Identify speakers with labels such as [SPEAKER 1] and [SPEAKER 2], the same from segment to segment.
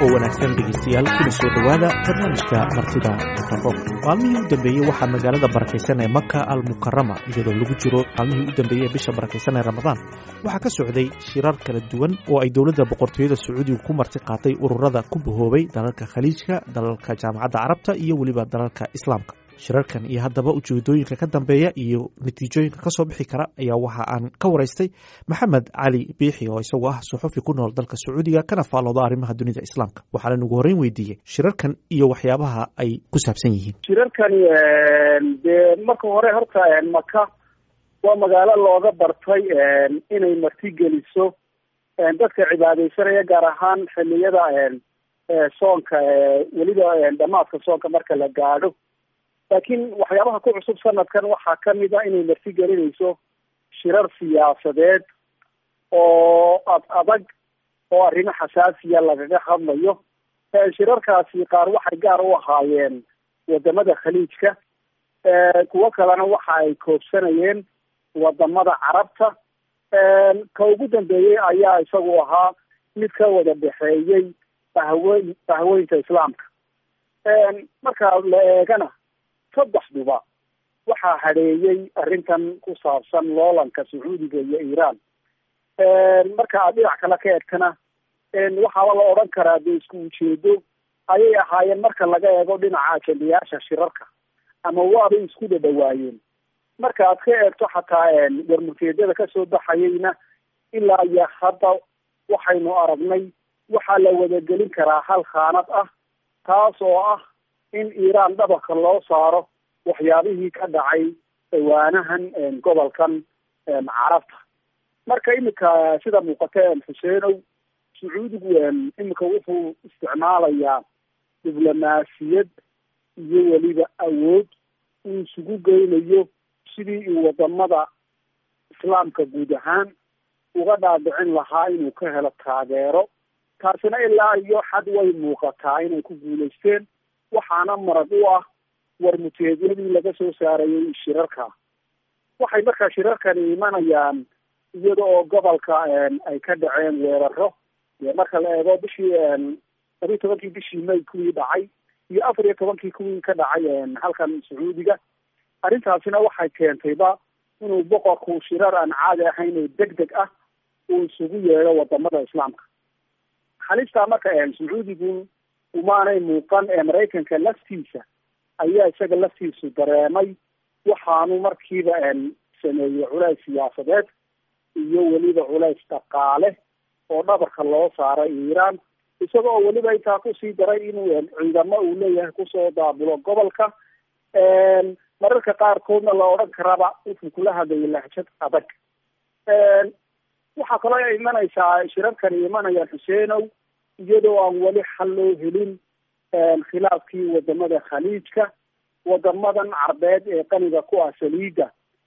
[SPEAKER 1] oo wanaagsan dhegeystayaal kuna soo dhowaada barnaamijka martida mikrofoonka maalmihii u dambeeyey waxaa magaalada barakaysan ee maka almukarama iyadoo lagu jiro maalmihii u dambeeyey ee bisha barakaysan ee ramadaan waxaa ka socday shirar kala duwan oo ay dowladda boqortooyada sacuudiga ku marti qaatay ururada ku bahoobay dalalka khaliijka dalalka jaamacadda carabta iyo weliba dalalka islaamka shirarkan iyo haddaba ujeedooyinka ka dambeeya iyo natiijooyinka ka soo bixi kara ayaa waxa aan ka waraystay maxamed cali biixi oo isagu ah suxufi ku nool dalka sacuudiga kana faallooda arrimaha dunida islaamka waxaana nagu horreyn weydiiyey shirarkan iyo waxyaabaha ay ku saabsan yihiin
[SPEAKER 2] shirarkani dee marka hore horta maka waa magaalo looga bartay inay martigeliso dadka cibaadeysanaya gaar ahaan xiliyada soonka weliba dhamaadka soonka marka la gaadho laakiin waxyaabaha ku cusub sanadkan waxaa kamid a inay marti gelinayso shirar siyaasadeed oo ad adag oo arrimo xasaasiya lagaga hadlayo shirarkaasi qaar waxay gaar u ahaayeen wadamada khaliijka kuwo kalena waxa ay koobsanayeen wadamada carabta ka ugu dambeeyey ayaa isagu ahaa mid ka wada dhexeeyey bahweyn bahweynta islaamka marka la eegana saddexduba waxaa hadheeyey arrintan ku saabsan loolanka sacuudiga iyo iiraan marka aad dhinac kale ka egtana waxaaba la odhan karaa dee isku ujeedo ayay ahaayeen marka laga eego dhinaca ajendayaasha shirarka ama waabay isku dhadhawaayeen marka aad ka eegto xataa warmurteedyada kasoo baxayeyna ilaa iyo hadda waxaynu aragnay waxaa la wadagelin karaa hal khaanad ah taas oo ah in iiraan dhabarka loo saaro waxyaabihii ka dhacay dhawaanahan gobolkan carabta marka imika sida muuqata xuseenow sacuudigu imika wuxuu isticmaalayaa diblomaasiyad iyo weliba awood uu isugu geynayo sidii uu wadamada islaamka guud ahaan uga dhaadhicin lahaa inuu ka helo taageero taasina ilaa iyo xad way muuqataa inay ku guulaysteen waxaana marag u ah warmuteedyadii laga soo saarayay shirarka waxay markaa shirarkani imanayaan iyada oo gobolka ay ka dhaceen weeraro marka la eego bishii labiyi tobankii bishii may kuwii dhacay iyo afar iyo tobankii kuwii ka dhacay halkan sacuudiga arrintaasina waxay keentayba inuu boqorku shirar aan caadi ahayn oo deg deg ah uu isugu yeedho wadamada islaamka halistaa marka sacuudigu umaanay muuqan ee maraykanka laftiisa ayaa isaga laftiisu dareemay waxaanu markiiba sameeyey culays siyaasadeed iyo weliba culays dhaqaale oo dhabarka loo saaray iiraan isaga oo weliba intaa kusii daray inuu ciidamo uu leeyahay kusoo daabulo gobolka mararka qaarkoodna la odhan karaba wuxuu kula hadlayay lahjad adag waxaa kaloo imanaysaa shirarkani imanayaan xuseenow iyadoo aan weli xal loo helin khilaafkii wadamada khaliijka wadamadan carbeed ee qaniga ku ah saliida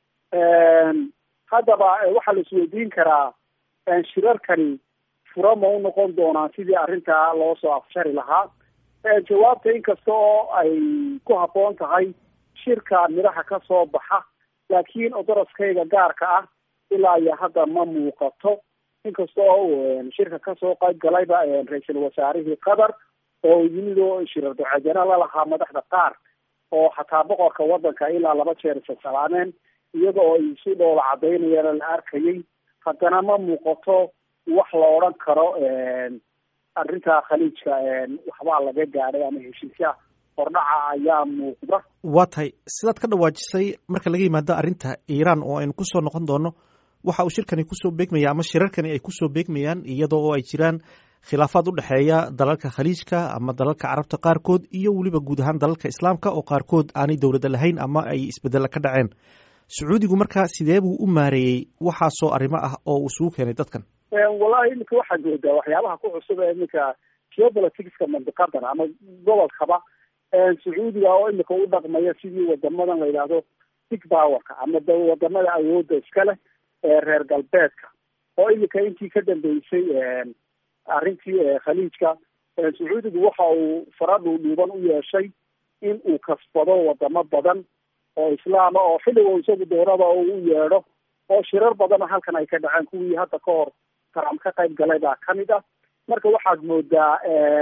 [SPEAKER 2] haddaba waxaa la isweydiin karaa shirarkani fura ma u noqon doonaan sidii arrintaa loo soo afshari lahaa jawaabta inkasta oo ay ku habboon tahay shirka midhaha ka soo baxa laakiin odoroskayga gaarka ah ilaa iyo hadda ma muuqato inkasta oo shirka kasoo qayb galayba ra-iisul wasaarihii qatar oo yimid oo shirar ducadana lalahaa madaxda qaar oo xataa boqorka wadanka ilaa laba jeer isasalaameen iyada oo ay si dhoola cadaynayana la arkayay haddana ma muuqato wax la odhan karo arrinta khaliijka waxbaa laga gaadhay ama heshiisya hordhaca ayaa muuqda
[SPEAKER 1] waa tahay sidaad ka dhawaajisay marka laga yimaado arrinta iiraan oo aynu kusoo noqon doono waxa uu shirkani kusoo beegmaya ama shirarkani ay kusoo beegmayaan iyadoo oo ay jiraan khilaafaad u dhexeeya dalalka khaliijka ama dalalka carabta qaarkood iyo weliba guud ahaan dalalka islaamka oo qaarkood aanay dowladda lahayn ama ay isbedella ka dhaceen sacuudigu markaa sidee buu u maareeyey waxaasoo arrimo ah oo uu isugu keenay dadkan
[SPEAKER 2] wallahi iminka waxaad moodaa waxyaabaha ku cusub ee iminka geopoliticska mandiqadan ama gobolkaba sacuudiga oo imika u dhaqmaya sidii wadamadan la yidhaahdo big powerka ama wadamada awoodda iska leh ee reer galbeedka oo imika intii ka dambeysay arrintii khaliijka sacuudigu waxa uu fara dhuudhuuban u yeeshay in uu kasbado wadamo badan oo islaama oo xilliga isagu doonada u yeedho oo shirar badana halkan ay ka dhaceen kuwii hadda ka hor trump ka qayb galay baa kamid ah marka waxaad moodaa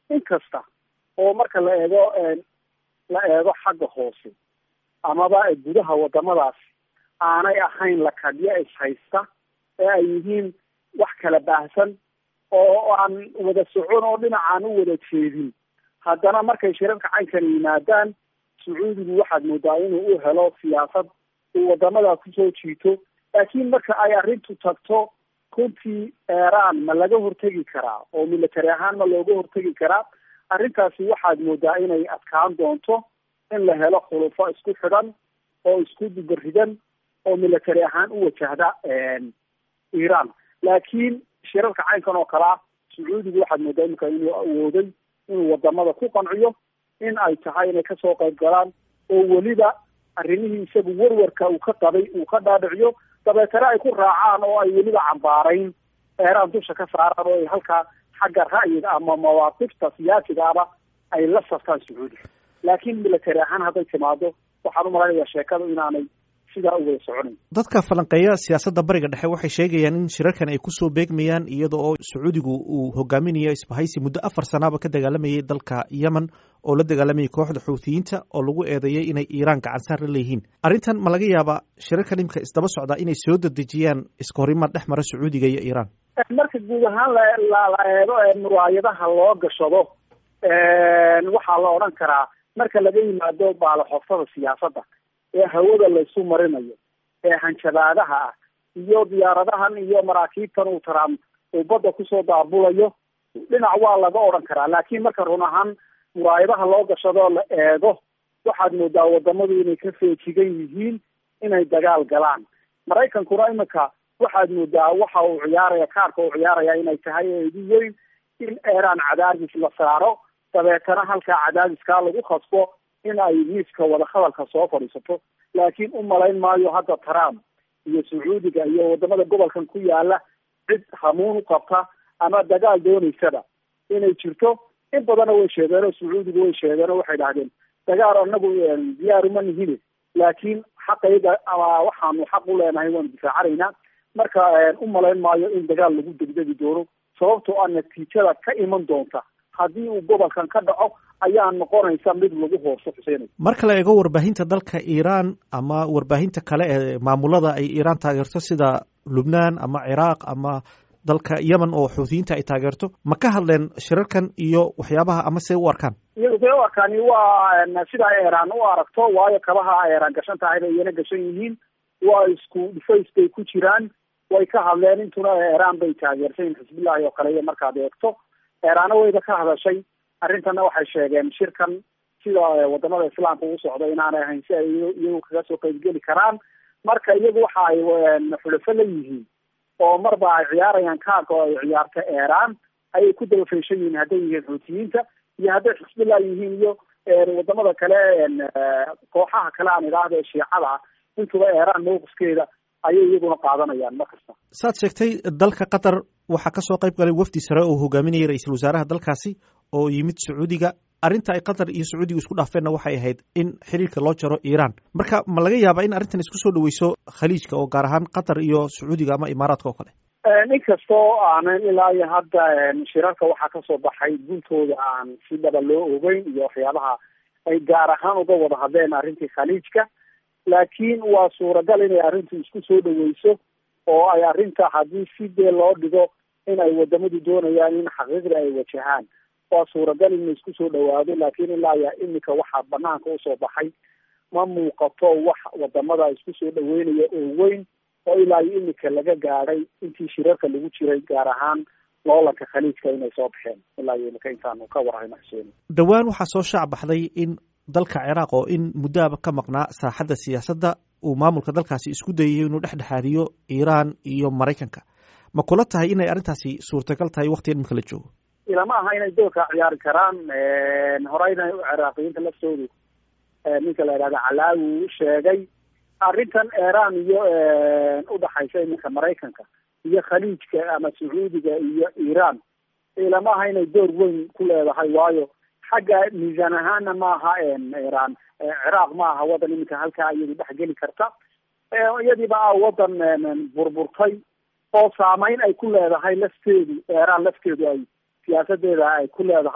[SPEAKER 2] inkasta oo marka la eego la eego xagga hoose amaba gudaha wadamadaas aanay ahayn lakadyo ishaysta ee ay yihiin wax kala baahsan oo aan wada socon oo dhinacaan u wada jeedin haddana markay shirarka caynkan yimaadaan sacuudigu waxaad moodaa inuu u helo siyaasad uu wadamada kusoo jiito laakiin marka ay arrintu tagto runtii eeraan ma laga hortegi karaa oo military ahaan ma looga hortegi karaa arrintaasi waxaad moodaa inay adkaan doonto in la helo khulufo isku xidhan oo isku dubaridan oo military ahaan u wajahda iran laakiin shirarka caynkan oo kalea sacuudigu waxaad moodaa imika inuu awooday inuu wadamada ku qanciyo in ay tahay inay kasoo qayb galaan oo weliba arrimihii isagu warwarka uu ka qabay uu ka dhaadhiciyo dabeetana ay ku raacaan oo ay weliba cambaarayn eeraan dusha ka saaraan oo ay halkaa xagga ra'yiga ama mawaaqifta siyaasiga aba ay la saftaan sacuudiga laakiin military ahaan hadday timaado waxaan umalaynaya sheekadu inaanay sidaa u wada soconayn
[SPEAKER 1] dadka falanqeeya siyaasadda bariga dhexe waxay sheegayaan in shirarkan ay kusoo beegmayaan iyada oo sacuudigu uu hogaaminayo isbahaysi muddo afar sanaaba ka dagaalamayay dalka yemen oo la dagaalamayay kooxda xuuthiyiinta oo lagu eedeeyay inay iiraan gacansaar la leeyihiin arrintan ma laga yaabaa shirarkan imika isdaba socdaa inay soo dedejiyaan iskahorimaad dhex mara sacuudiga iyo iiraan
[SPEAKER 2] marka guud ahaan la la eego muraayadaha loo gashado waxaa la odhan karaa marka laga yimaado baalaxoftada siyaasadda ee hawada laysu marinayo ee hanjabaadaha ah iyo diyaaradahan iyo maraakiibtan uu trump uu badda kusoo daabulayo dhinac waa laga odhan karaa laakiin marka run ahaan muraayadaha loo gashadoo la eego waxaad moodaa wadamadu inay ka feejigan yihiin inay dagaal galaan maraykankuna imika waxaad moodaa waxa uu ciyaaraya kaarka uu ciyaaraya inay tahay eedi weyn in eeraan cadaadis la saaro dabeetana halkaa cadaadiskaa lagu khasbo in ay miiska wadahadalka soo fadhiisato laakiin u malayn maayo hadda trump iyo sacuudiga iyo wadamada gobolkan ku yaala cid hamuun u qabta ama dagaal doonaysaba inay jirto in badanna way sheegeen oo sacuudiga way sheegeen oo waxay dhahdeen dagaal anagu diyaaruma nihine laakiin xaqayda ama waxaanu xaq u leenahay waanu difaacanaynaa marka u malayn maayo in dagaal lagu degdegi doono sababtoo ah natiijada ka iman doonta haddii uu gobolkan ka dhaco ayaa noqonaysa mid lagu hooso xuseenay
[SPEAKER 1] marka la eego warbaahinta dalka iiraan ama warbaahinta kale ee maamulada ay iiraan taageerto sida lubnaan ama ciraaq ama dalka yemen oo xuutiyiinta ay taageerto ma ka hadleen shirarkan iyo waxyaabaha ama se u arkaan
[SPEAKER 2] iyagu see u arkaani waa sida ay eeraan u aragto waayo kabaha ay eeraan gashan tahay bay iyana gashan yihiin waa isku dhufays bay ku jiraan way ka hadleen intuna eeraan bay taageersayin xisbillahi oo kale iyo markaad eegto eeraana wayba ka hadashay arrintana waxay sheegeen shirkan sida wadamada islaamka ugu socda inaanay ahayn si ay iyagu kaga soo qaybgeli karaan marka iyagu waxa ay xulafo la yihiin oo marba ay ciyaarayaan kaarka oo ay ciyaarta eeraan ayay ku daba feeshan yihiin hadday yihiin xuutiyiinta iyo hadday xisbillah yihiin iyo wadamada kale kooxaha kale aan idhaahda ee shiicada ah intuba eeraan mawqifkeeda ayay iyaguna qaadanayaan mar kasta
[SPEAKER 1] saad sheegtay dalka qatar waxaa kasoo qayb galay wafdi sare oo hogaaminayay ra-iisul wasaaraha dalkaasi oo yimid sacuudiga arrinta ay qatar iyo sacuudiga isku dhaafeenna waxay ahayd in xiriirka loo jaro iiraan marka ma laga yaabaa in arrintan isku soo dhaweyso khaliijka oo gaar ahaan qatar iyo sacuudiga ama imaaraadka oo kale
[SPEAKER 2] inkastoo aanan ilaa iyo hadda shirarka waxaa kasoo baxay guntooda aan si dhaba loo ogeyn iyo waxyaabaha ay gaar ahaan uga wada hadleen arrintii khaliijka laakiin waa suuragal inay arrintu isku soo dhaweyso oo ay arrinta haddii si dee loo dhigo in ay wadamadu doonayaan in xaqiiqda ay wajahaan waa suuragal in la isku soo dhawaado laakiin ilaa ya imika waxaa banaanka usoo baxay ma muuqato wax wadamada isku soo dhaweynaya oo weyn oo ilaa iyo imika laga gaadhay intii shirarka lagu jiray gaar ahaan loolanka khaliijka inay soo baxeen ilaa iyo imika intaanu ka warhayno xuseen
[SPEAKER 1] dhowaan waxaa soo shaac baxday in dalka ciraaq oo in muddoaba ka maqnaa saaxadda siyaasadda uu maamulka dalkaasi isku dayayo inuu dhexdhexaadiyo iiraan iyo maraykanka ma kula tahay inay arrintaasi suurtagal tahay waktigan imika la joogo
[SPEAKER 2] ilama aha inay doorka ciyaari karaan horeyna ciraaqiyiinta laftoodu ninka la yidhahda calaawi uu sheegay arrintan iiraan iyo udhaxaysa iminka maraykanka iyo khaliijka ama sacuudiga iyo iiraan ilama aha inay door weyn ku leedahay waayo xagga miisaan ahaana maaha iiraan ciraaq ma aha wadan iminka halkaa iyadu dhex geli karta iyadiiba a wadan burburtay oo saameyn ay ku leedahay lafteedu iiraan lafteedu ay siyaasadeeda ay ku leedahay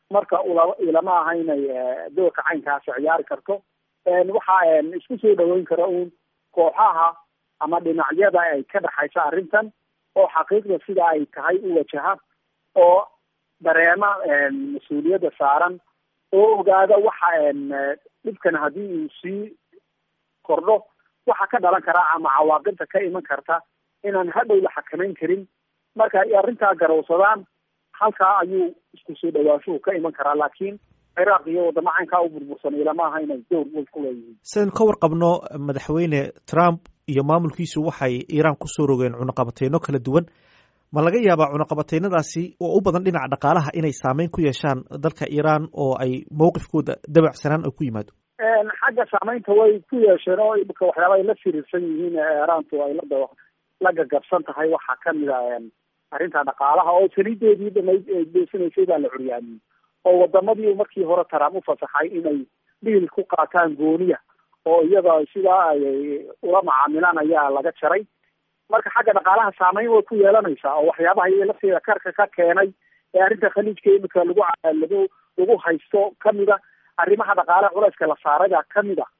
[SPEAKER 2] marka ilama aha inay doorka caynkaasi ciyaari karto waxa isku soo dhaweyn kara uun kooxaha ama dhinacyada ay ka dhexaysa arrintan oo xaqiiqda sida ay tahay u wajaha oo dareema mas-uuliyadda saaran oo ogaada waxa dhibkan haddii uu sii kordho waxa ka dhalan karaa ama cawaaqibta ka iman karta inaan hadhow la xakamayn karin marka ay arrintaa garowsadaan halkaa ayuu isku soo dhawaashuhu ka iman karaa laakiin ciraaq iyo wadamo caynkaa u burbursan ilama aha inay dowr weyn ku leeyihiin
[SPEAKER 1] sidaynu ka warqabno madaxweyne trump iyo maamulkiisu waxay iiraan kusoo rogeen cunaqabateyno kala duwan ma laga yaabaa cunaqabateynadaasi oo u badan dhinaca dhaqaalaha inay saameyn ku yeeshaan dalka iiraan oo ay mowqifkooda dabacsanaan ay ku yimaado
[SPEAKER 2] xagga saameynta way ku yeesheen oo imika waxyaaba ay la firiirsan yihiin iiraantu ay la la gagabsan tahay waxaa kamid a arrinta dhaqaalaha oo saliideedii dhamayd deysanaysay baa la curyaamiyey oo wadamadii markii hore trump u fasaxay inay dhiil ku qaataan gooniya oo iyada sidaa ay ula macaamilaan ayaa laga jaray marka xagga dhaqaalaha saameyn way ku yeelanaysaa oo waxyaabaha iy lafteeda karka ka keenay ee arrinta khaliijka imika lagu lagu lagu haysto kamid a arrimaha dhaqaalaha culayska la saaray baa kamid a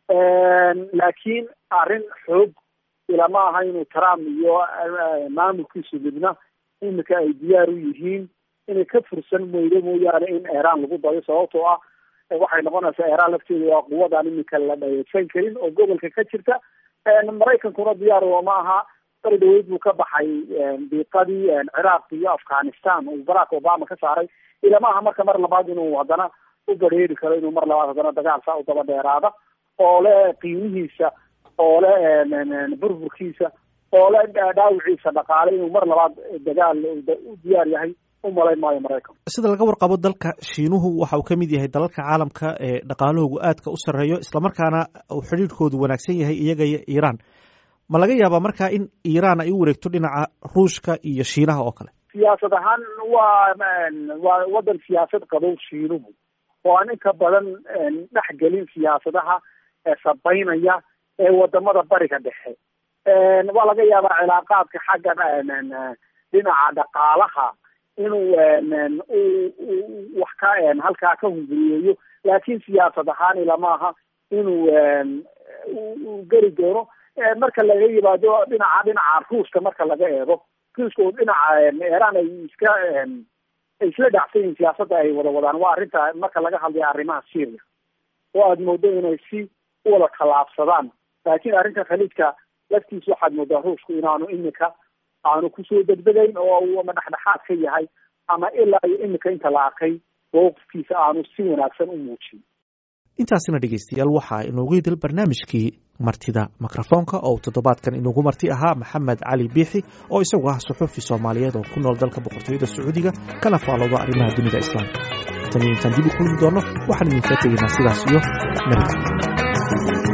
[SPEAKER 2] laakiin arrin xoog ilama aha inuu trump iyo maamulkiisu midna imika ay diyaar u yihiin inay ka fursan moydo mooyaane in iiraan lagu dayo sababtoo ah waxay noqonaysaa iiraan lafteedu waa quwadaan imika la dhayeysan karin oo gobolka ka jirta maraykankuna diyaar ma aha bari dhaweyd buu ka baxay diiqadii ciraaq iyo afghanistan uu barack obama ka saaray ilama aha marka mar labaad inuu haddana u badheeri karo inuu mar labaad haddana dagaal saa u daba dheeraada oo le qiimihiisa oo le burburkiisa oo le dhaawiciisa dhaqaale inuu mar labaad dagaal u diyaar yahay umalayn maayo maraykan
[SPEAKER 1] sida laga warqabo dalka shiinuhu waxa uu ka mid yahay dalalka caalamka ee dhaqaalahoogu aadka u sarreeyo islamarkaana uu xidhiirhkoodu wanaagsan yahay iyaga iyo iiraan ma laga yaabaa marka in iiraan ay u wareegto dhinaca ruushka iyo shiinaha oo kale
[SPEAKER 2] siyaasad ahaan waa waa waddan siyaasad qabow shiinuhu oo aan inka badan dhex gelin siyaasadaha sabaynaya ee wadamada bariga dhexe waa laga yaabaa cilaaqaadka xagga dhinaca dhaqaalaha inuu wax ka halkaa ka hunguriyeeyo laakiin siyaasad ahaan ilama aha inuu geli doono marka laga yimaado dhinaca dhinaca ruushka marka laga eego ruushka oo dhinaca iiraan ay iska ay isla dhacsan yihiin siyaasadda ay wada wadaan waa arrinta marka laga hadlayo arrimaha syria oo aada moodo inay si u wada tallaabsadaan laakiin arrinta khaliijka laftiisa waxaad moodaa ruushku inaanu imika aanu kusoo degdegayn oo uu ama dhexdhexaad ka yahay ama ilaa iyo imika inta la arkay mowqifkiisa aanu si wanaagsan u muujin
[SPEAKER 1] intaasina dhegeystayaal waxaa inoogu yidil barnaamijkii martida mikrofoonka oo toddobaadkan inoogu marti ahaa maxamed cali biixi oo isagu ah suxuufi soomaaliyeed oo ku nool dalka boqortooyada sacuudiga kana faalooda arrimaha dunida islaamka tan iyo intaan dib u kulmi doono waxaan idinkaa tegaynaa sidaas iyo nabadgelyo